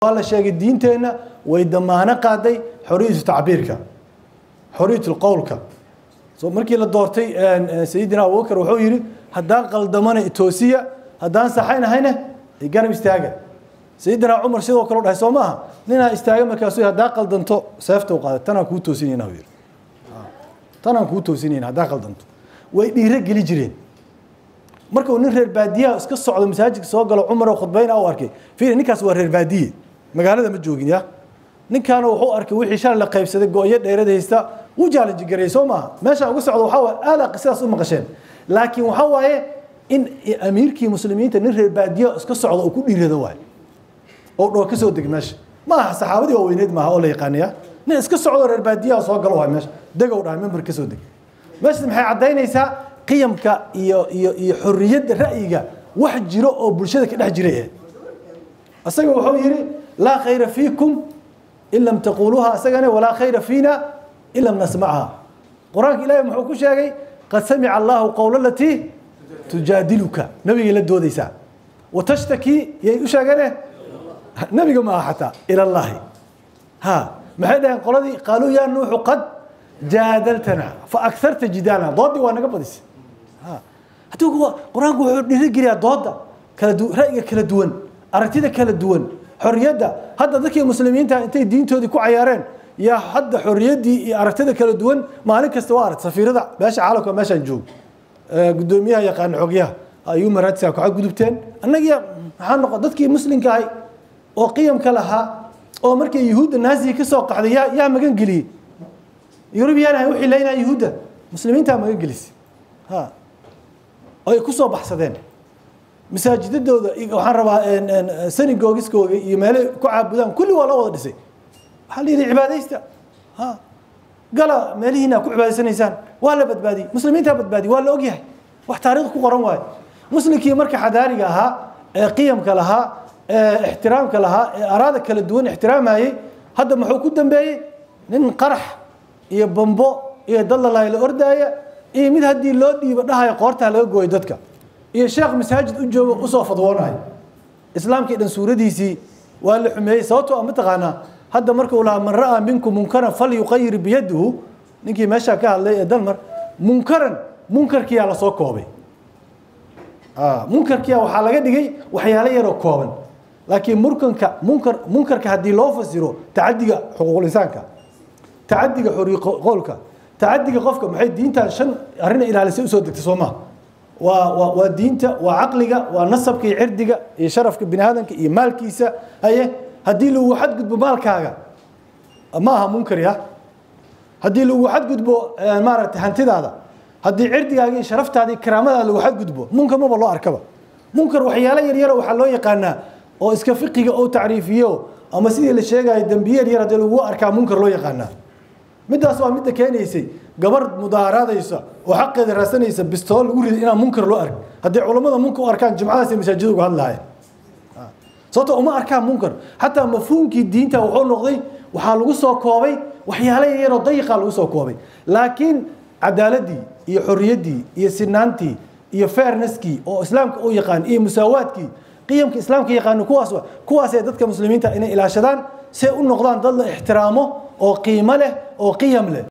waa la sheegay diinteenna way damaano qaaday xoriyatu tacbiirka xoriyatu qowlka so markii la doortay sayidina abubakar wuxuu yidhi haddaan qaldamana toosiya haddaan saxaynahayna garab istaaga sayidina cumar sidoo kale dhahay soo maaha ninaa istaaga markaasu haddaan qaldanto seefta u qaaday tanaan kuu toosinayna yidhi tanaan kuu toosinayna haddaan qaldanto way dhiiro geli jireen markuu nin reer baadiyaha iska socdo masaajidka soo galo cumar oo khudbayna u arkay fiiri ninkaas waa reer baadiye magaalada ma joogin ya ninkaana wuxuu arkay wixii shalay la qaybsaday go-yo dheerada haysta wuu jaalanji gareeyey soo maaha meesha uga socdo waxaa waaye aada qisadaas u maqasheen laakiin waxaa waaye in amiirkii muslimiinta nin reer baadiyaha iska socdo oo ku dhiirado waaye oo dhoo ka soo deg meesha ma aha saxaabadii waaweyneed maaha oo la yaqaanaya nin iska socdo reer baadiyaha soo galo waay meesha degow dhahay member ka soo deg meesha maxay caddaynaysaa qiyamka iyo iyo iyo xorriyadda ra'yiga wax jiro oo bulshada ka dhex jiray asaga wuxuu yidhi laa khayra fiikum in lam taquluuha asagana walaa khayra fiina in lam nasmacha qur-aanka ilaahi muxuu ku sheegay qad samica allahu qowla alatii tujaadiluka nabigay la doodaysaa watashtakii yay u sheegane nabiga ma aha xataa ila allahi ha maxay dhaheen qoladii qaaluu yaa nuuxu qad jaadaltana fa akarta jidaalna doodii waa naga badisay hadduu qur-aanku wuxuu dhiirigeliyaa dooda kala du ra'yiga kala duwan aragtida kala duwan xorriyadda hadda dadkii muslimiinta intay diintoodii ku cayaareen yaa hadda xorriyaddii iyo aragtida kala duwan maalin kasta waa aragta safiirada meesha caalamka meeshaan joog gudoomiyaha yaqaana xogyaha ayuu maraadisa ku gudubteen annagiya maxaa noqon dadkii muslimka ahay oo qiyamka lahaa oo markii yuhuudda naasiga ka soo qaxday yaa yaa magan geliyey yurubiyan ay u xilaynaa yuhuudda muslimiintaa magan gelisay ha ay ku soo baxsadeen masaajidadooda waxaan rabaa sanigogiskooga iyo meelay ku caabudaan kulli waa loo wada dhisay waxaa la yidhi cibaadaysta ha gala meelihiina ku cibaadaysanaysaan waa la badbaadiyey muslimiintaa badbaadiyey waa la ogyahay wax taariikh ku qoran waayo muslimkii marka xadaariga ahaa ee qiyamka lahaa ee ixtiraamka lahaa ee araada kala duwan ixtiraamayey hadda muxuu ku dambeeyey nin qarax iyo bambo iyo dallalaay la ordaaya iyo mid haddii loo dhiibo dhahaya qoortaa laga gooyo dadka iyo sheekh masaajid u joogo usoo fadwoonayo islaamkii dhan suuradiisii waa la xumeeyey sababtoo ma taqaanaa hadda markuu lahaa man ra'aa minkum munkaran falyuqayir biyadihu ninkii meeshaa ka hadlay ee dalmar munkaran munkarkiyaa lasoo koobay munkarkiya waxaa laga dhigay waxyaalo yaroo kooban laakiin murkanka munkar munkarka haddii loo fasiro tacadiga xuquuqul insaanka tacadiga xorriye qowlka tacadiga qofka maxay diintan shan arrina ilaalisay usoo degtay soo maha waa waa waa diinta waa caqliga waa nasabka iyo cirdiga iyo sharafka bini aadamka iyo maalkiisa haye haddii lagu xadgudbo maalkaaga ma aha munkar ya haddii lagu xadgudbo maaragtay hantidaada haddii cirdigaaga iyo sharaftaada iyo karaamadaada lagu xadgudbo munkar maba loo arkaba munkar waxyaalo yaryara waxaa loo yaqaanaa oo iska fiqiga oo tacriifiyo ama sidii la sheegayo dembiye yaryar haddii lagu arkaa munkar loo yaqaanaa middaas waa midda keenaysay gabar mudaaharaadaysa oo xaqeeda raasanaysa bistool lagu riday inaan munkar loo ark haddii culammada munkar u arkaan jimcadaasay masaajida uga hadlahayen sababto uma arkaan munkar xataa mafhuumkii diinta wuxuu noqday waxaa lagu soo koobay waxyaalo yaryaroo dayiqa lagu soo koobay laakiin cadaaladii iyo xorriyaddii iyo sinaantii iyo fairnesskii oo islaamka u yaqaan iyo musaawaadkii qiyamka islaamka yaqaano kuwaas kuwaasay dadka muslimiinta inay ilaashadaan see u noqdaan dad la ixtiraamo oo qiimo leh oo qiyam leh